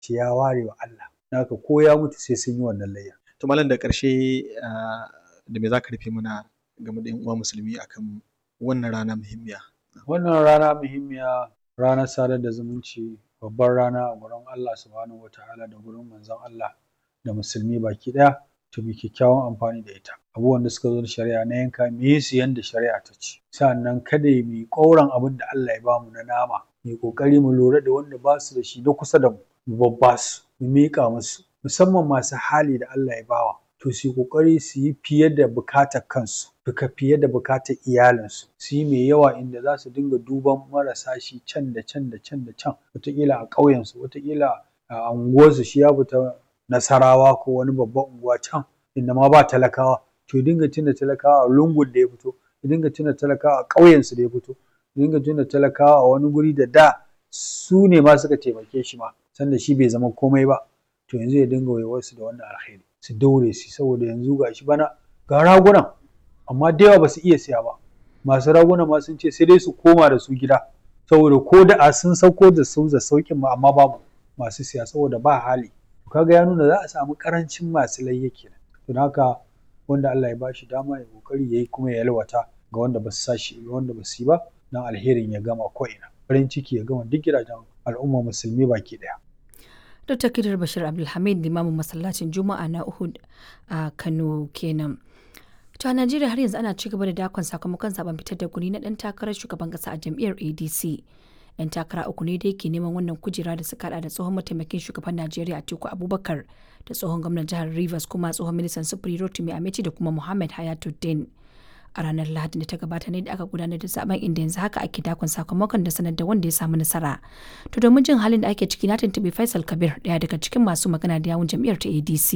ce ya ware wa Allah haka ko ya mutu sai sun yi wannan layya to malam da ƙarshe da me za ka rufe mana game da 'yan uwa musulmi akan wannan rana muhimmiya wannan rana muhimmiya ranar sadar da zumunci babbar rana a gurin Allah subhanahu wataala da gurin manzon Allah da musulmi baki ɗaya to mu kyakkyawan amfani da ita abubuwan da suka zo da shari'a na yanka mu yi su yanda shari'a ta ce sannan kada mu yi ƙauran abin da Allah ya bamu na nama mu yi ƙoƙari mu lura da wanda ba su da shi na kusa da mu mu babba su mu miƙa musu musamman masu hali da Allah ya bawa to su yi ƙoƙari su yi fiye da bukatar kansu duka fiye da bukatar iyalinsu su yi mai yawa inda za su dinga duban marasa shi can da can da can da can wataƙila a ƙauyensu wataƙila a unguwarsu shi ya fita nasarawa ko wani babban unguwa can inda ma ba talakawa to ya dinga tuna talakawa a lungun da ya fito ya dinga tuna talakawa a ƙauyensu da ya fito ya dinga tuna talakawa a wani guri da da su ne ma suka taimake shi ma sanda shi bai zama komai ba to yanzu ya dinga waiwarsu da wannan alheri su daure su saboda yanzu ga shi bana ga ragunan amma da yawa ba su iya siya ba masu raguna ma sun ce sai dai su koma da su gida saboda ko da a sun sauko da su da sauƙin ma amma babu masu siya saboda ba hali kaga ya nuna za a samu karancin masu layya kenan don haka wanda Allah ya bashi dama ya kokari yayi kuma ya yalwata ga wanda ba su sashi ga wanda ba su yi ba dan alherin ya gama ko ina farin ciki ya gama duk gidajen al'umma musulmi baki daya Dr. Kidar Bashir Abdulhamid limamin masallacin Juma'a na Uhud a Kano kenan. To a Najeriya har yanzu ana ci gaba da dakon sakamakon zaben fitar da guri na dan takarar shugaban kasa a jam'iyyar ADC. 'Yan takara uku ne da yake neman wannan kujera da suka hada da tsohon mataimakin shugaban Najeriya Atiku Abubakar da tsohon gwamnan jihar Rivers kuma tsohon ministan sufuri Rotimi Amechi da kuma Muhammad Hayatuddin. A ranar Lahadi da ta gabata ne da aka gudanar da zaben inda yanzu haka ake dakon sakamakon da sanar da wanda ya samu nasara. To domin jin halin da ake ciki na tuntuɓi Faisal Kabir ɗaya daga cikin masu magana da yawun jam'iyyar ta ADC.